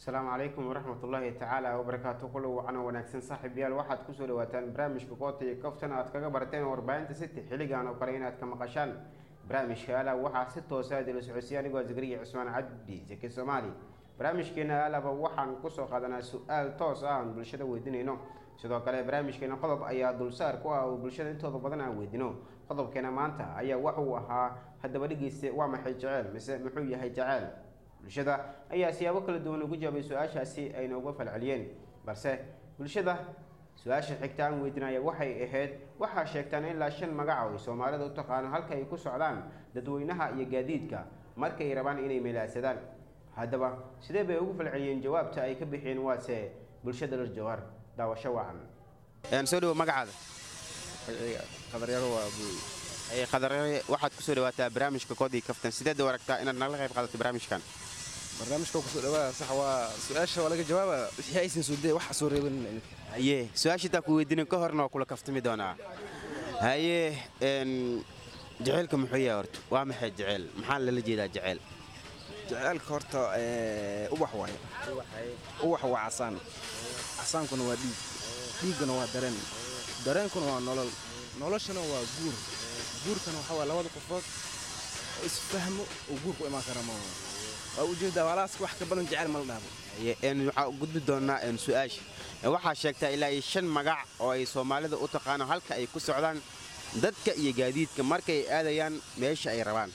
asalaamu calaykum waraxmat ullaahi tacaala wabarakaatu kulo wacan oo wanaagsan saaxiibayaal waxaad kusoo dhawaataan barnaamijka koota iyo kaftan aad kaga barateen warbaahinta city xilligan oo kale inaad ka maqashaan barnaamijka ala waxaa si toosa idila socodsiya anigoo zakariya cusmaan cabdi zaki soomaali barnaamijkeena alaba waxaan kusoo qaadanaa su-aal toos ah aan bulshada weydiinayno sidoo kale barnaamijkeena qodob ayaa dulsaar ku ah oo bulshada intooda badan aan weydino qodobkeena maanta ayaa waxuu ahaa haddaba dhegeyste waa maxay jeceel mise muxuu yahay jeceel bulshada ayaa siyaabo kala duwan ugu jawaabay su-aashaasi ayna uga falceliyeen balse bulshada su-aasha xigta aan weydinaya waxay ahayd waxaa sheegtaan ilaa shan magac oo ay soomaalida u taqaano halka ay ku socdaan dadweynaha iyo gaadiidka markay rabaan inay meelaadsadaan haddaba sidee bay ugu falceliyeen jawaabta ay ka bixiyeen waase bulshada lar jawhar daawasho wacan soo dhawo magacaada qadaryaro waa buuy qadare waxaad kusoo dhawaataa barnaamijka koodii kaftan sideed u aragtaa inaad nagala qayb qaadato barnaamijkan barnaamijka kusoo dhawaada sax waa su-aasha waa laga jawaaba wixii aysan soo dee wax soo reeban haye su-aashitaa ku weydiinin ka horna waa kula kaftami doonaa haye jeceelka muxuu yahay horta waa maxay jeceel maxaa lala jeedaa jeceel jaceelka horta ubax waaye ubax waa casaan casaankuna waa dhiig dhiiggana waa dareen dareenkuna waa nolol noloshana waa guur guurkana waxaa waa labada qofood oo isfahmo oo guurku imaan kara ma waa ujeedaa walaaska wax ka badan jecel ma la dhaabo waxaa u gudbi doonaa su-aasha waxaa sheegtaa ilaa iyo shan magac oo ay soomaalida u taqaano halka ay ku socdaan dadka iyo gaadiidka markay aadayaan meesha ay rabaan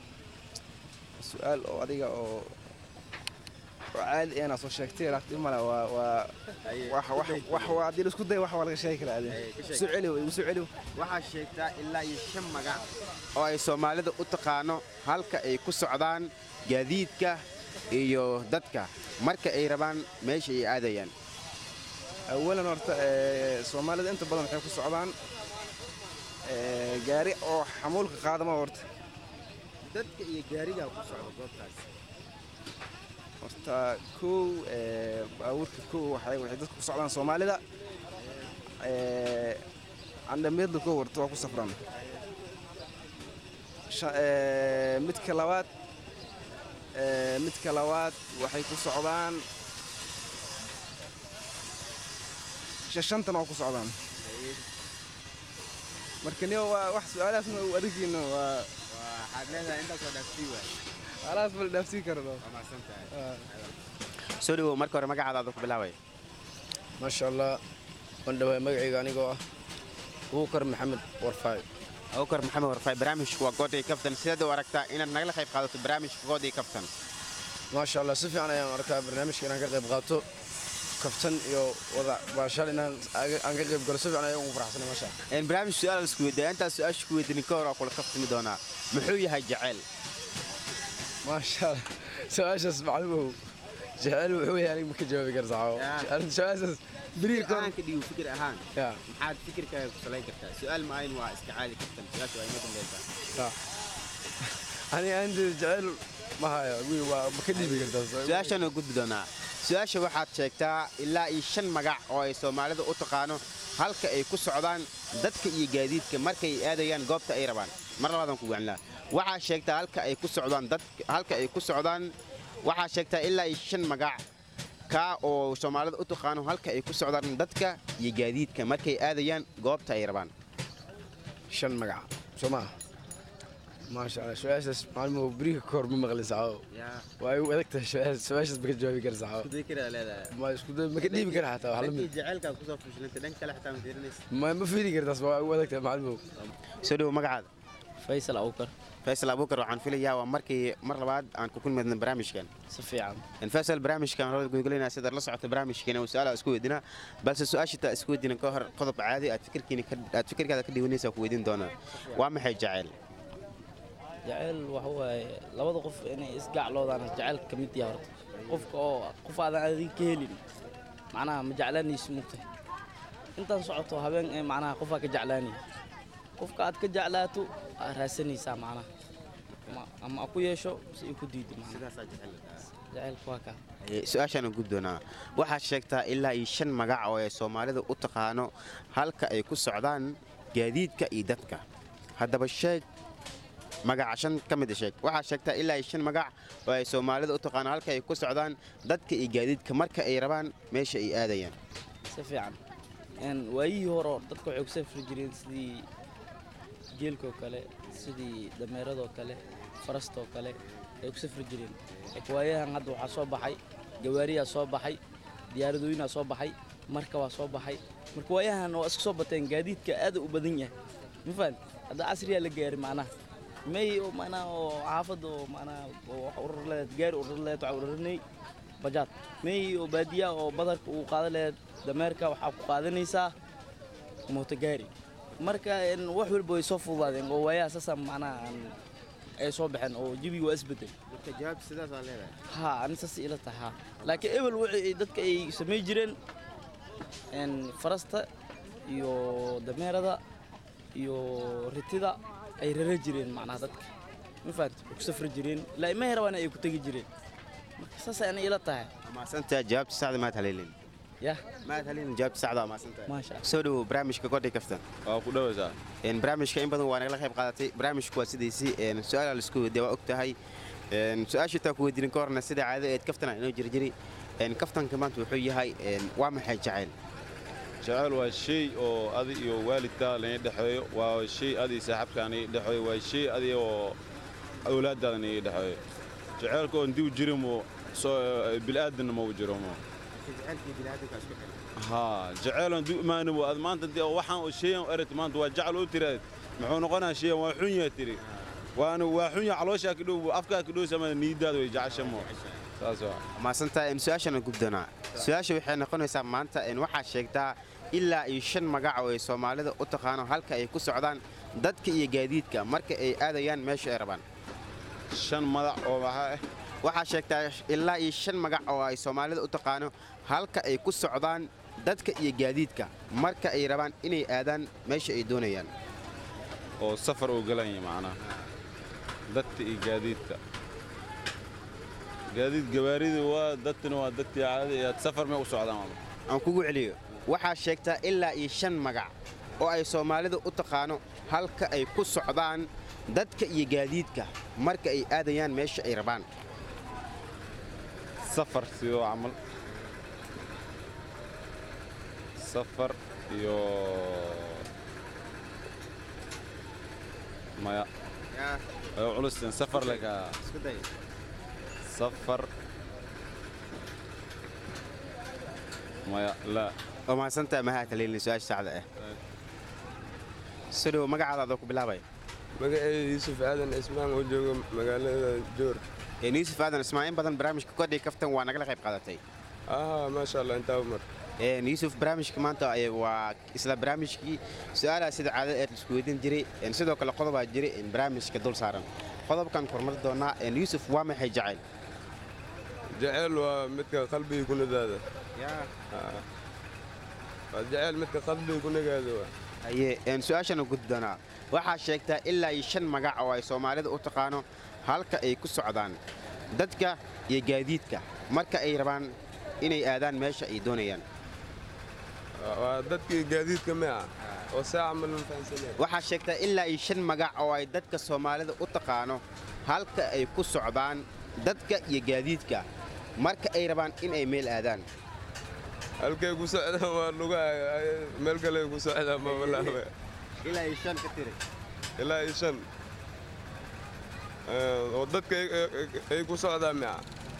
su-aal oo adiga oo caadi eenaa soo sheegtay laakiin male waa waa wax waa haddii la isku day wax waa laga sheegi karaa adi soo celi igu soo celi waxaa sheegtaa ilaa iyo shan magac oo ay soomaalida u taqaano halka ay ku socdaan gaadiidka iyo dadka marka ay rabaan meesha ay aadayaan awalan horta soomaalida inta badan waxay ku socdaan gaari oo xamuulka qaadama horta dadka iyo gaarigaa ku socda goobtaas horta kow baabuurka kow waxay dadka ku socdaan soomaalida candhameedla kow horta waa ku safran midka labaad midka labaad waxay ku socdaan shantana waa ku socdaan marka niyo waa wax su-aalahaasna u adegiino waa waxaad leedahay intaasoo dhaafsii waay alaas bal dhaafsii karo soo dhawow marka hore magacaadaada ku bilaabay maasha allah waan dhawaay magacayga anigoo ah abuukar maxamed warfaay abukar maxamed warfaay barnaamijku waa gooday kaftan sideed u aragtaa inaad nagala qayb qaadato barnaamijka gooday kaftan maasha allah si fiican ayaan arkaa barnaamijka inaan ka qayb qaato kaftan iyo wada baashaal inaan aan ka qayb galo si fiican ayaan ugu faraxsanay maasha barnaamij su-aal isku weydiiya intaas su-aasha ku weydiinin ka hor waa kula kaftami doonaa muxuu yahay jaceyl maasha allah su-aashaas maclumow jecel wuxuu yahay aniga ma ka jawaabi kara saxaabo su-aashaas beriir ka ka dhigo fikir ahaan ya maxaad fikirkaaga ku salayn kartaa su-aal maayn waa iska caadi kaftan su-aasha waa ima dambaysaa sax aniga aanteeda jecel ma hayo wiil waa ma ka dhiibi kartaa su-aashaan oo gudbi doonaa su-aasha waxaad sheegtaa ilaa iyo shan magac oo ay soomaalida u taqaano halka ay ku socdaan dadka iyo gaadiidka markay aadayaan goobta ay rabaan mar labaadaan ku gacanlaa waxaa sheegtaa halka ay ku socdaan dad halka ay ku socdaan waxaa sheegtaa ilaa iyo shan magac kaa oo soomaalida u taqaano halka ay ku socdaan dadka iyo gaadiidka markay aadayaan goobta ay rabaan shan magac soo maa maasha allah su-aashaas maalmuhu beriga ka hor ma maqlin saxaabo waa igu adag tahay su-aashaas su-aashaas ma ka jawaabi kara saxaabo ma isku day ma ka dhiibi kara xataa wax la mid jaceylkaa kusoo fashilantay dhan kale xataa ma fiirinaysa ma ma fiiri kartaas waa igu adag tahay maalmuhu soo dhowo magacaada faysal abukar faysal abuukar waxaan filayaa waa markii mar labaad aan ku kulmadna barnaamijkan si fiican faysal barnaamijkan hore gudgelinaa sidaad la socota barnaamijkeena uu su-aal isku weydinaa balse su-aashitaa isku weydiina ka hor qodob caadi aad fikirkiina aad fikirkaada ka dhiwanaysa ku weydiin doonaa waa maxay jaceyl jaceyl waxa waaye labada qof inay isgacloodaan jaceyl ka mid yahay horta qofka oo qof aadan adiga ka helin macnaha ma jeclaanaysi mugtay intaan socoto habeen ee macnaha qofaa ka jeclaanaya qofka aad ka jeclaato aad raasanaysaa macnaha ama a ku yeesho mise ay ku diido macnaha jaceylka waa kaa su-aashaan gud doonaa waxaad sheegtaa ilaa iyo shan magac oo ay soomaalida u taqaano halka ay ku socdaan gaadiidka iyo dadka haddaba sheeg magaca shan ka mid a sheeg waxaa sheegtaa ilaa iyo shan magac oo ay soomaalida u taqaano halka ay ku socdaan dadka iyo gaadiidka marka ay rabaan meesha ay aadayaan si fiican Een, waayihii hore oo dadka waxay ku safri jireen sidii geelkoo kale sidii dameeradoo kale farastoo kale ay ku safri jireen laakiin waayahan hadda waxaa soo baxay gawaariyaa soo baxay diyaaradooyinaa soo baxay marka waa soo baxay marka waayahan waa iska soo bateen gaadiidka aad u badan yahay ma fahanti hadda casriyaa la gaari macnaha may oo macnaha oo xaafadda oo macnaha oo wax urur leed gaari urur leed waxaa ururinay bajaad may oo baadiya oo badarka uu qaadan lahayd dameerka waxaa ku qaadanaysaa mootogaari marka een, wax walba way soo fududaadeen oo waayaha saasa macnaha aan- ay soo baxeen oo jabiga waa isbedel marka jawaab sidaasaa leedahay ha ani saas ila tahay ha laakiin ebel wixii ay dadka ay samay jireen een, farasta iyo dameerada iyo ritida ay rara jireen macnaha dadka ma fahanti way ku safri jireen ilaa ima herabaana ay ku tegi jireen marka saas ani ila tahay maasantaa jawaabta saxda maad haleelin yah maad haleelin jawaabta saxda waa maasantahay maasha allah soo dhowow barnaamijka godhay kaftan waa ku dhawaysaa Een, barnaamijka in badan waa nagala qayb qaadatay barnaamijku waa sidiisii een, su-aala laisku weydiiya waa og tahay Een, su-aasha taa ku weydiinin ka horna sida caado eed kaftana inoo jiri jiri Een, kaftanka maanta wuxuu yahay een, waa maxay jacayl jacayl waa shay oo adi iyo waalidkaa laga dhexeeyo waa shay adi saaxiibkaa naga dhexeeyo waa shay adi oo awlaaddaada naga dhexeeyo jacaylka oon diw jirin mo soo bilaadanna ma u jiro mo haa jacayl oon diw imaanin mo ad maanta dee waxaan oo shayan u erat maanta waa jacal u tiraad muxuu noqonaa shayan waa xun yaa tiri waana waa xun yaa calooshaa ka dhow afkaa ka dhow sama niidaada way jecesha mo saas waa maasantaa een, su-aashana gubdanaa su-aasha waxay noqonaysaa maanta een, waxaa sheegtaa ilaa iyo shan magac oo ay soomaalida u taqaano halka ay ku socdaan dadka iyo gaadiidka marka ay aadayaan meesha ay rabaan shan madax oo maxaa ah waxaa sheegtaa ilaa iyo shan magac oo ay soomaalida u taqaano halka ay ku socdaan dadka iyo gaadiidka marka ay rabaan inay aadaan meesha ay doonayaan oo safar uu galanya macnaha dadka iyo gaadiidka gaadiid gawaarida waa dadkana waa dadkii caadada iyo safar may u socdaan waa aan kugu celiyo waxaa sheegtaa ilaa iyo shan magac oo ay soomaalida u taqaano halka ay ku socdaan dadka iyo gaadiidka marka ay aadayaan meesha ay rabaan safar sidoo camal safar iyo maya way u culusteen safar leka safar maya laa oo mahadsantaa mahaa kaleelin su-aasha sacda ah sidhow magacaada adoo ku bilaabay magaceedu yuusuf aadan ismaan oo jooga magaalada joor Een, yuusuf aadan ismaaciin badan barnaamijka kodhay kaftan waa nagala qayb qaadatay aha maasha allah intaa umar Een, yuusuf barnaamijka maanta ay- waa isla barnaamijkii su-aalaha sida caadada eed laisku weydiin jiray Een, sidoo kale qodobaa jiray een, barnaamijka dul saaran qodobkan kormari doonaa een, yuusuf waa maxay jacayl jaceyl waa midka qalbiga ku nadaada waa jaceyl midka qalbiga ku nagaada waa haye een, su-aashana gudi doonaa waxaa sheegtaa ilaa iyo shan magac oo ay soomaalida u taqaano halka ay ku socdaan dadka iyo gaadiidka marka ay rabaan inay aadaan meesha ay doonayaan waa dadkii gaadiidka mia oo saa camal ma fahansaneen waxaa sheegtaa ilaa iyo shan magac oo ay dadka soomaalida u taqaano halka ay ku socdaan dadka iyo gaadiidka marka ay rabaan in ay meel aadaan halkay ku socdaan waa luga meel kale ku socdaan ma walaaba ilaa iyo shan ka tiri ilaa iyo shan Eh, oo dadka ay- ay- ay ku socdaan mia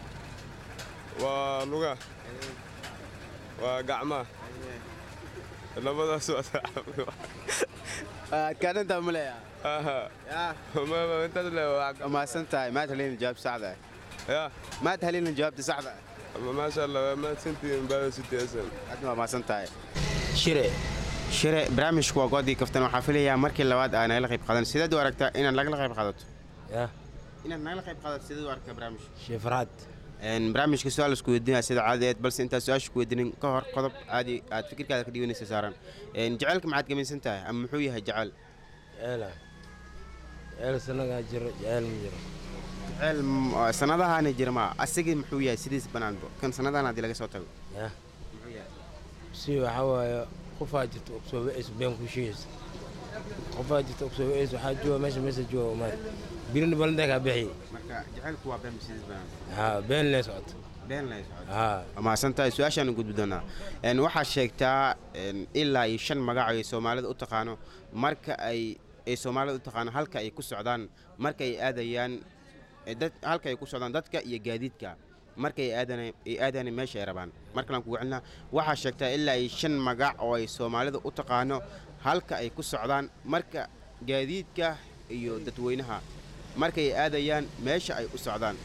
waa luga waa gacmaha labadaas waa saaxiib. kaadhantaa ma leeya aha ma ma intaas le waa gacmaha. maasan tahay maad halina jawaab saxda ah ya maad halina jawaabta saxda ah ama maasha allah waa mahadsantihiin baada sitiyaasan aadna waa maasan tahay shire shire barnaamijku waa goodii kaftan waxaa filayaa markii labaad aa nagala qayb qaadan sideed u aragtaa inaad nagala qayb qaadato يا inaad nagala qayb qaadato sideed u aragtaa barnaamijka شي فراد Een, barnaamijka su-aal isku weydiinaya sida caadadeed balse intaad su-aasha ku weydiinin ka hor qodob caadi aad fikirkaada ka dhiganaysa saaran Een, jacaylka maxaad gamaysan tahay ama muxuu yahay jacayl يلا يلا سنة جر جعل مجر jacayl m- oo sanadahaani jira ma asigii muxuu yahay sidiis banaanbo kan sanadahan haddii laga soo tago يا muxuu yahay سي وحوا قفا جت أقصى بس بين كوشيس qofaa jirta kusoo ees waxaa jooga meesha meesha jooga umaad birina balandaa kaa bixi marka jacaylku waa been masiis badan haa been lee socoto been lay socdo haa waa mahadsantahay su-aashaan gudbi doonaa Een, waxaad sheegtaa een, ilaa iyo shan magac ay soomaalida u taqaano marka ay ay soomaalida u taqaano halka ay ku socdaan marka ay aadayaan eh, dad halka ay ku socdaan dadka iyo gaadiidka marka ay aadana ay aadayaan meesha ay rabaan markalaan kugu celinaa waxaad sheegtaa ilaa iyo shan magac oo ay soomaalida u taqaano halka ay ku socdaan marka gaadiidka iyo dadweynaha marka ay aadayaan meesha ay u socdaan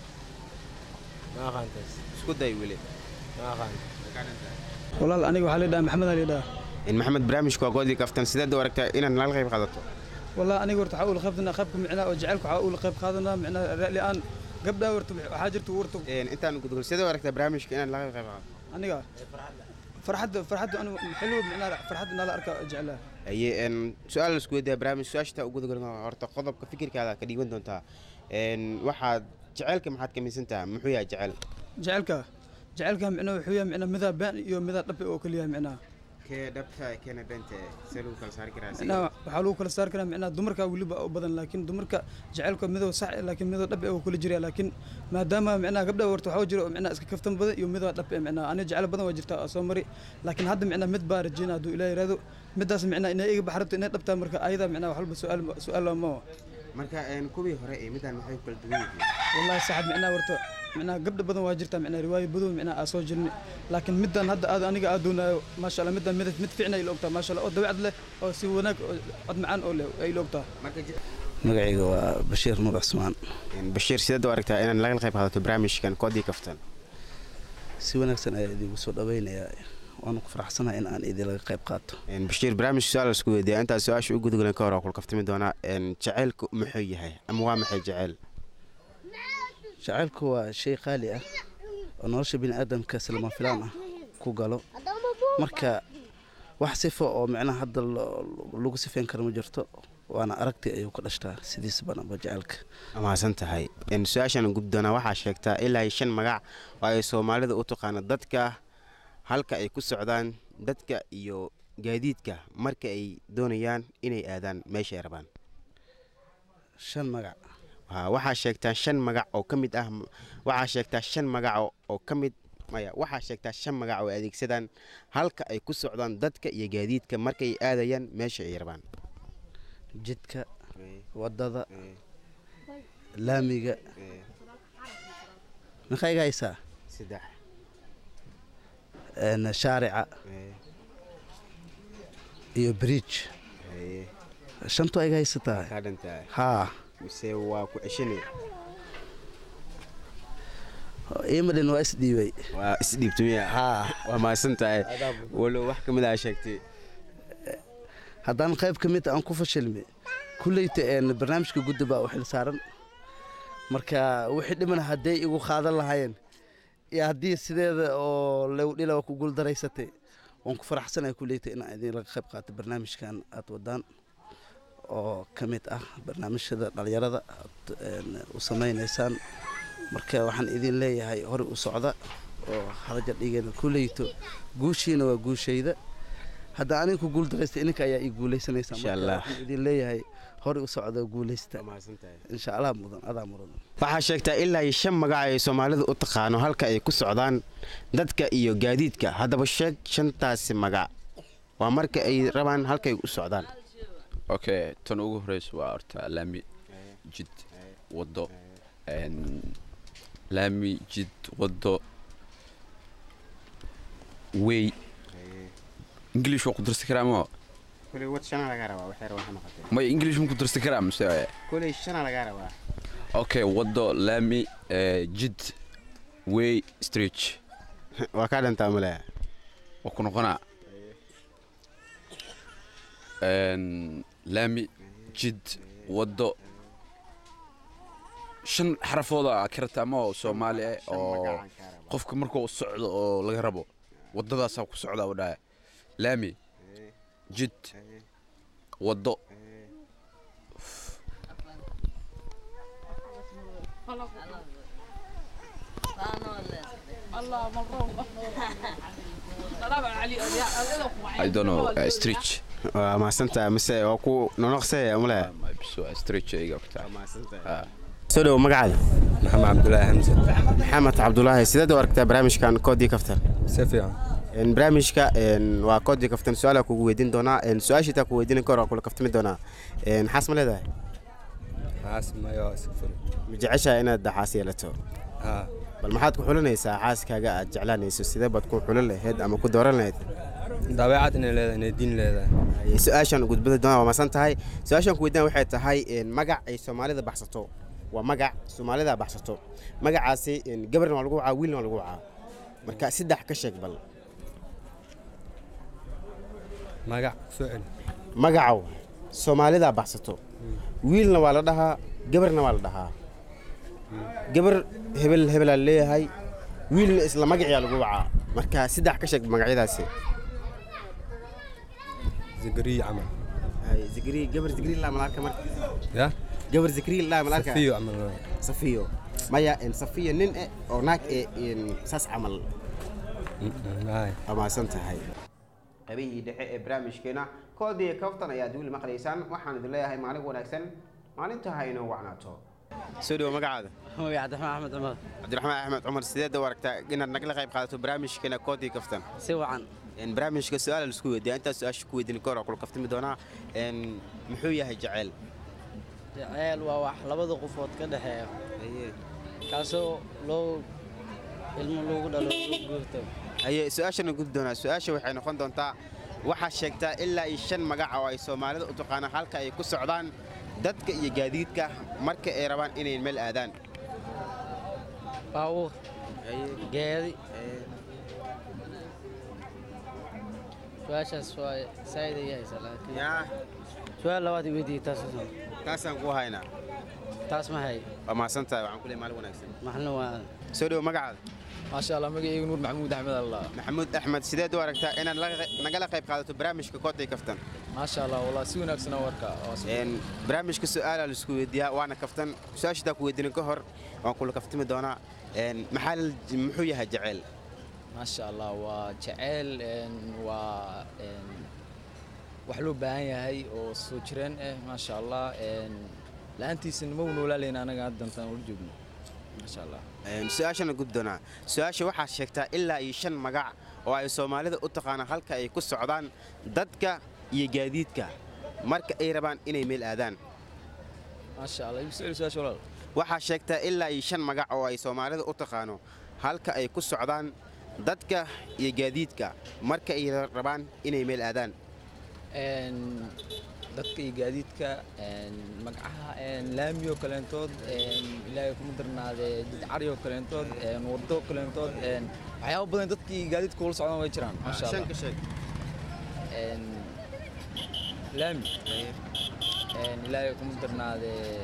ma aqaantaas isku day weli ma aqaan walaal aniga waxaa leedhaha maxamed aa leedhaha in maxamed barnaamijku waa goodii kaftan sideed u aragtaa inaad nala qayb qaadato wallah aniga horta waxaa ula qaybtanaa qaybka micnaa oo jacaylka waxaa ula qayb qaadanaa micnaa ra'li aan gabdhaa horta waxaa jirta warta Een, intaan gudgul sidee u aragtaa barnaamijka inaad nala qayb qaadato aniga farxadda farxadda anigu xilliba micnaa farxadda nala arka jeclaa aye een, su-aal laisku weydiiya barnaamij su-aashata u gudgulna horta qodobka fikirkaada ka dhiiban doontaa Een, waxaad jaceylka maxaad ka miisantaha muxuu yahay jecel jacaylka jacaylka micnaa wuxuu yahay micnaa midaa been iyo midaa dhabe oo keliya micnaa kee dhabta keena beenta see lagu kala saari karaa micnaa waxaa lagu kala saari karaa micnaa dumarka weliba u badan laakiin dumarka jacaylka midoo sax eh, laakiin midoo dhabe oo kala jira laakiin maadaama micnaa gabdha horta waxaa jira oo micnaa iska kaftan badan iyo midoo dhabe micnaa aniga jacayl badan waa jirta oo soo mari laakiin hadda micnaa mid baa rajeyna hadduu ilaah yiraahdo midaas micnaa inay iga baxrabto inay dhabtaa marka ayada micnaa wax walba su'aal su'aal ma marka een, kuwii hore ee midaan maxay ku kala duwan yihiin والله صاحب معنا ورطة معنا قبل بدن واجرتها معنا رواية بدون معنا أسوأ جرني لكن مدن هذا هذا أنا قاعد دونا ما شاء الله مدن مدن مدفعنا إلى وقتها ما شاء الله أو دوعد له أو سي هناك قد معان أو له إلى وقتها marka je- magacayga waa bashiir nuur cusmaan een, bashiir sideed u aragtaa inaad nala qayb qaadato barnaamijkan koodii kaftan si wanaagsan ayaa idigu soo dhawaynayaa waanu ku faraxsanahay in aan idilaga qayb qaato Een, bashiir barnaamij su-aal laisku weydiiya intaa su-aasha u gudgulan ka hor waa kula kaftami doonaa Een, jaceylku muxuu yahay ama waa maxay jeceyl jacaylku waa shay qaali ah oo nolosha bini aadamka silama filaan ah ku galo marka wax sifo oo micnaha hadda lo- lagu sifeyn karo ma jirto waana aragti ayuu ka dhashtaa sidiisa banaba jacaylka mahadsan tahay Een, su-aashaan gudbi doonaa waxaa sheegtaa ilaa iyo shan magac oo ay soomaalida u taqaano dadka halka ay ku socdaan dadka iyo gaadiidka marka ay doonayaan inay aadaan meesha ay rabaan shan magac Haa, waxaa sheegtaa shan magac oo ka mid ah waxaa sheegtaa shan magac oo- oo ka mid maya waxaa sheegtaa shan magac oo ay adeegsadaan halka ay ku socdaan dadka iyo gaadiidka markay aadayaan meesha ay rabaan jidka wadada laamiga maxaa iga haysaa saddex Een, shaarica iyo bridge shantu iga haysataa kaa dhantahay haa mise waa ku ceshanay iimadhin waa isdhiibay waa isdhiibtumiya haa waa mahadsan tahay walow wax ka mid ah sheegtay haddaan qayb ka mid aan ku fashilmi kulleyta een barnaamijka guddi baa u xil saaran marka wixii dhiman hadday igu qaadan lahaayeen iyo haddii sideeda oo lewdhila waa ku guuldaraysatay waan ku faraxsanahay kulleyta inaan idin laga qayb qaato barnaamijkan aad wadaan oo ka mid ah barnaamijyada dhalinyarada aad een, u samaynaysaan marka waxaan idin leeyahay hore u socda oo halaja dhigeena kulleyto guushiina waa guushayda hadda aniga ku guuldaraysta ininka ayaa ii guuleysanaysa Insha marka Allah. waxaan idin leeyahay hore u socda guuleysta waa mahadsan tahay insha allah mudan adaa mudan waxaa sheegtaa ilaa iyo shan magac ay soomaalidu u taqaano halka ay ku socdaan dadka iyo gaadiidka haddaba sheeg shantaasi magac waa marka ay rabaan halkay u socdaan okay tan ugu horeysa waa horta laami jid wado een, laami jid wado wey english waa ku darsan karaa ma kuley wad shana lagaa rabaa waxay rabaan ha noqotee may english ma ku darsan karaa mise kuley shana lagaa rabaa okay wado laami eh, jid wey street waa kaa dhantaa male waa ku noqonaa Een, laami jid wado shan xarafooda ka rabtaa ma oo soomaali ah oo qofka markuu socdo oo laga rabo wadadaasaa ku socdaa u dhahay laami jid wado I don't know uh, street waa mahadsantahay mise waa ku nonoqsee male soo dhowo magacaada maxamed cabdulaahi xamse maxamed cabdulaahi sideed u aragtaa barnaamijkan koodii kaftan si fiican Een, barnaamijka een, waa koodii kaftan su-aala kugu weydiin doonaa een, su-aasha taa ku weydiin karo waa kula kaftami doonaa Een, xaas ma leedahay xaas mayo sifur ma jeceshahay inaad xaas yeelato haa bal maxaad ku xulanaysaa xaaskaaga aad jeclaanayso sidee baad ku xulan lahayd ama ku dooran lahayd dabeecad inay leedahay inay diin leedahay Ay, su-aashan gudbada doonaa waa masan tahay su-aashan ku weydiin waxay tahay een, magac ay soomaalida baxsato waa magac soomaalida baxsato magacaasi een, gabarna waa lagu wacaa wiilna waa lagu wacaa marka saddex ka sheeg bal magac soo celi magacow soomaalida baxsato wiilna waa la dhahaa gabarna waa la dhahaa gabar hebel hebelaa leeyahay wiilna isla magaciyaa lagu wacaa marka saddex ka sheeg magacyadaasi zikriya camal Ay, zikri gabar zikri laa malaarka marka ya gabar zikri laa malaarka safiyo camal safiyo maya in safiyo nin eh oo naag eh in saas camal maay waa mahadsan tahay qabihii dhexe ee barnaamijkeena koodii kaftan ayaad weli maqlaysaan waxaan idin leeyahay maalin wanaagsan maalinta ha inoo wacnaato soo dhowo magacaada cabdiraxmaan axmed cumar cabdiraxmaan axmed cumar sideed u aragtaa inaad nagala qayb qaadato barnaamijkeena koodii kaftan si wacan Een, barnaamijka su-aala laisku weydiiya intaas su-aasha ku weydiin kahor waa kula kaftami doonaa Een, muxuu yahay jaceyl jaceyl waa wax labada qofood ka dhexeeya kaasoo loo ilmo loogu dhalo loo guurto haye su-aashana gudi doonaa su-aasha waxay noqon doontaa waxaa sheegtaa ilaa iyo shan magac oo ay soomaalida u taqaanaan halka ay ku socdaan dadka iyo gaadiidka marka ay rabaan inay meel aadaan baabuur geedi su-aashaas waa saa'id ay haysa laakiin su-aal labaad i weydiiyey taas taasaan ku haynaa taas ma hay waa mahadsan tahay waxaan ku leeyahay maalin wanaagsan maxna waa soo dhowo magacaada maasha allah magacaygu nuur maxamuud axmed allah maxamuud axmed sideed u aragtaa inaad laga- nagala qayb qaadato barnaamijka kooday kaftan maasha allah wallah si wanaagsan oo warka waa si- Een, barnaamijka su-aala laisku weydiiyaa waana kaftan su-aashadaa ku weydiinin ka hor waan kula kaftami doonaa Een, maxaa la- muxuu yahay jaceyl maasha allah waa jaceyl een, waa een, wax loo baahan yahay oo soo jireen eh maasha allah een, la-aantiisana ma u noolaalayna anaga haddantan ula joogno maasha allah Een, su-aashana gudi doonaa su-aasha waxaa sheegtaa ilaa iyo shan magac oo ay soomaalida u taqaanaan halka ay ku socdaan dadka iyo gaadiidka marka ay rabaan inay meel aadaan maasha allah igu soo su-aasha walaal waxaa sheegtaa ilaa iyo shan magac oo ay soomaalida u taqaano halka ay ku socdaan dadka iyo gaadiidka marka ay rabaan inay meel aadaan Een, dadka iyo gaadiidka een, magacaha een, laamiyo kaleentood een, ilaahay kuma darnaadee jidcaryo kaleentood een, waddo kaleentood een, waxyaabo badan dadka iyo gaadiidka ula socdaan way jiraan maasha allah shanka sheeg Een, laami een, ilaahay kuma darnaadee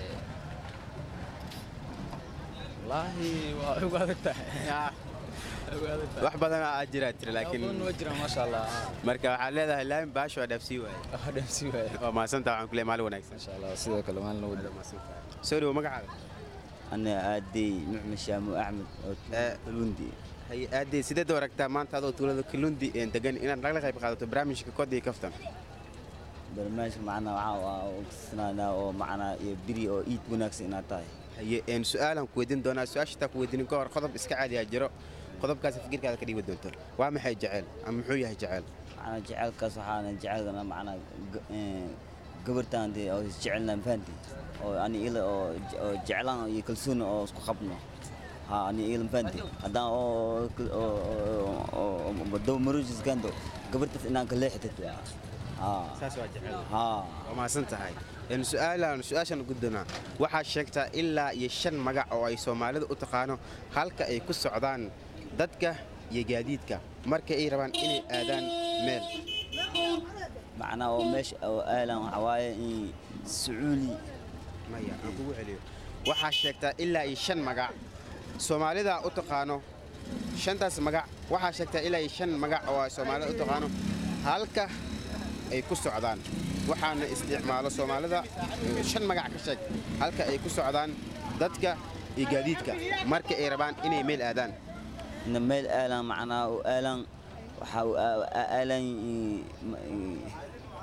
wallaahi waa ugu adag tahay ugu adag tahay wax badan aa jiraa tira Waxyaabo badan laakiin waa jiraan maasha allah marka waxaad leedahay laamin baasho waa dhaafsii waaye waa dhaafsii waaye waa mahadsantaa waxaan ku leeyahay maalin wanaagsan maasha allah sidoo kale maalin la wada soo dhowo magacaada أنا آدي نعم شامو أحمد كلوندي hay aadee sideed u aragtaa maanta adoo tuulada kalundi een degan inaad nagala qayb qaadato barnaamijka kodii kaftan برنامج معنا وعاء وكسنا أو معنا يبري أو إيد وناكس إن أتاي haye een su-aalaan ku weydiin doonaa su-aashataa ku weydiinin ka hor qodob iska caadiyaa jiro qodobkaasi fikirkaada ka dhiibi doonto waa maxay jaceyl ama muxuu yahay jaceyl معنا جعل كاس وحنا جعلنا معنا قبرتان دي أو جعلنا مفانتي أو أنا إلى أو جعلنا يكلسون أو سكو خبنا ها أنا إلى مفانتي هذا أو أو بدو مروج كندو قبرت إن كل حتة ها saas waa jaceyl ها waa mahadsan tahay een su-aalaan su-aashan guddoonaa waxaa sheegtaa ilaa iyo shan magac oo ay soomaalida u taqaano halka ay ku socdaan dadka iyo gaadiidka marka ay rabaan inay aadaan meel معنا أو مش أو آلام حواي سعولي maya aan kugu celiyo waxaa sheegtaa ilaa iyo shan magac soomaalida u taqaano shantaas magac waxaa sheegtaa ilaa iyo shan magac oo ay soomaalida u taqaano halka ay ku socdaan waxaana isticmaalo soomaalida eh, shan magac ka sheeg halka ay ku socdaan dadka iyo gaadiidka marka ay rabaan inay meel aadaan إن ميل آلام معنا وآلام وحاو آلام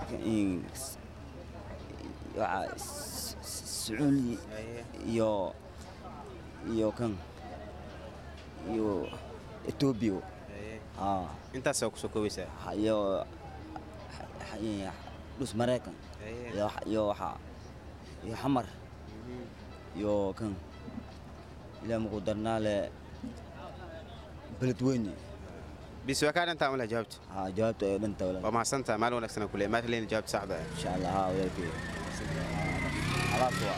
in s- waxa s- s- sacuudi iyo iyo kan iyo etoobiya haa intaasaa kusoo koobaysaa Ha- iyo ha- ha- iyo dhus maraykan iyo waxa- iyo waxa iyo xamar iyo kan ilaa muku darnaale beledweyne bis waa kaa dhantaa mala jawaabta haa jawaabta ee dhanta walaal waa mahadsantaha maalin wanaagsan kule maanta leena jawaabta saxda ah insha allah haa walaalkey alaabta waa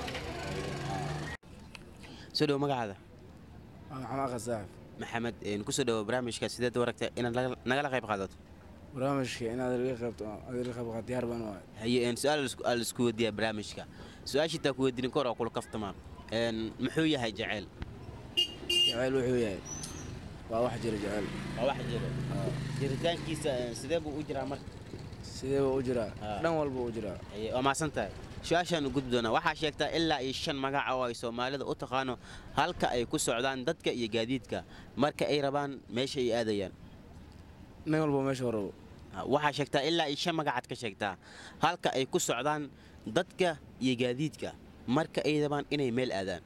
soo dhowo magacaada xamaaqa saaxib maxamed een, kusoo dhowo barnaamijka sideed u aragta inaad naga- nagala qayb qaadato barnaamijka inaad laga qaybto aad laga qayb qaad diyaar baan waay haye een, su-aal isku- aa laisku weydiiyaa barnaamijka su-aasha intaa ku weydiinin kahor oo kula kaftamaa een, muxuu yahay jaceyl jaceyl wuxuu yahay waa wax jira jaceyl waa wax jiro jiritaankiisa een, sidee buu u jiraa marka sidee buu u jiraa dhan walba u jiraa Haye, waa mahadsan tahay su-aashaan u gudbi doonaa waxaa sheegtaa ilaa iyo shan magaca oo ay soomaalida u taqaano halka ay ku socdaan dadka iyo gaadiidka marka ay rabaan meesha ay aadayaan nin walba meesha horabo waxaa sheegtaa ilaa iyo shan magacaad ka sheegtaa halka ay ku socdaan dadka iyo gaadiidka marka ay rabaan inay meel aadaan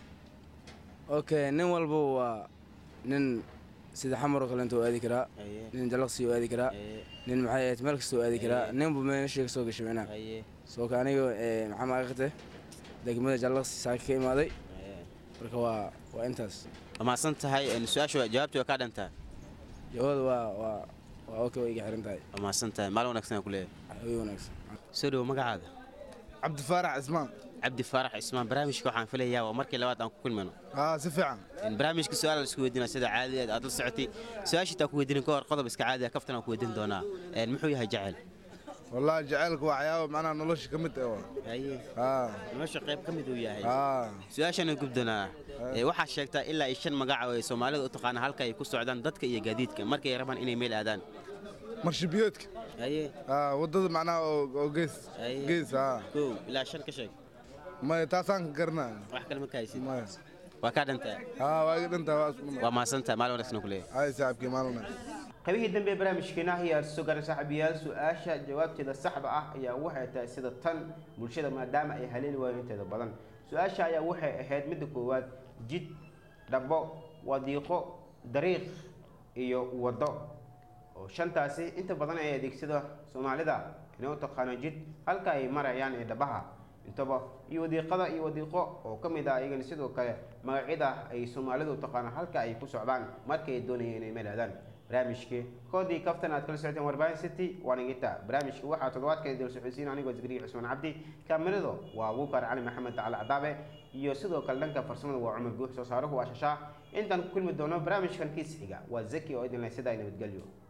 okay nin walba waa nin sida xamar oo kaleento oo aadi karaa nin jalaqsi oo aadi karaa nin maxay ahayd meel kasta oo aadi karaa ninba meesha ka soo gashay micnaha soo ka aniga ee, maxaa maaqate degmada jalaqsi saaka ka imaaday marka waa waa intaas waa mahadsan tahay een, su-aasha waa- jawaabta waa kaa dhantaa jawada waa waa waa okay way iga xiran tahay waa mahadsan tahay maalin wanaagsan aan ku leeyahay way wanaagsan soo dhowo magacaada cabdifaarax cismaan cabdi faarax ismaan barnaamijka waxaan filayaa waa markii labaad aan ku kulmayno haa si fiican In barnaamijka su-aal la isku weydiina sida caadigeed aad la socotay su-aasha intaan ku weydiinin ka hor qodob iska caadi ah kaftan aan ku weydiin doonaa Een, muxuu yahay jaceyl wallaahi jacaylka waa waxyaaba macnaha nolosha ka mid ah waa. haye haa nolosha qayb ka mid uu yahay haa su-aashaan gub doonaa Ee, waxaa sheegtaa ilaa iyo shan magaca oo ay soomaalida u taqaana halka ay ku socdaan dadka iyo gaadiidka markay rabaan inay meel aadaan marshabiyoodka haye haa waddada macnaha oo oo gees gees haa kow ilaa shan ka sheeg maya taasaan ka garanaa wax kale ma kahaysid maya waa kaa dhantaa haa waa iga dhantaa waa isku waa mahadsantahay maalin wanaagsan ku leeyahay hay saaxiibkii maalin wanaagsan qaybihii dambe ee barnaamijkeena ayaa soo garan saaxiibayaal su-aasha jawaabteeda saxda ah ayaa waxay tahay sida tan bulshada maadaama ay haleeli waayeen inteeda badan su-aasha ayaa waxay ahayd midda koowaad jid dhabo wadiiqo dariiq iyo waddo oo shantaasi inta badan ay adeegsada soomaalida inay u taqaano jid halka ay marayaan ee dhabaha intaba iyo wadiiqada iyo wadiiqo oo ka mid ah iyagana sidoo kale magacyada ay soomaalidu u taqaano halka ay ku socdaan markay doonayeen inay meel aadaan barnaamijkii koodii kaftan aad kala socoteen warbaahin city waa nigita barnaamijka waxaa toddobaadka dal socodsiin anigoo zikriya cusmaan cabdi kaamirado waa abuukar cali maxamed tacali cadaabe iyo sidoo kale dhanka farsamada waa cumar guux soo saaruhu waa shashaa intaan ku kulmi doono barnaamijkan kiis xiga waa zaki oo idin leh sidaa nabadgelyo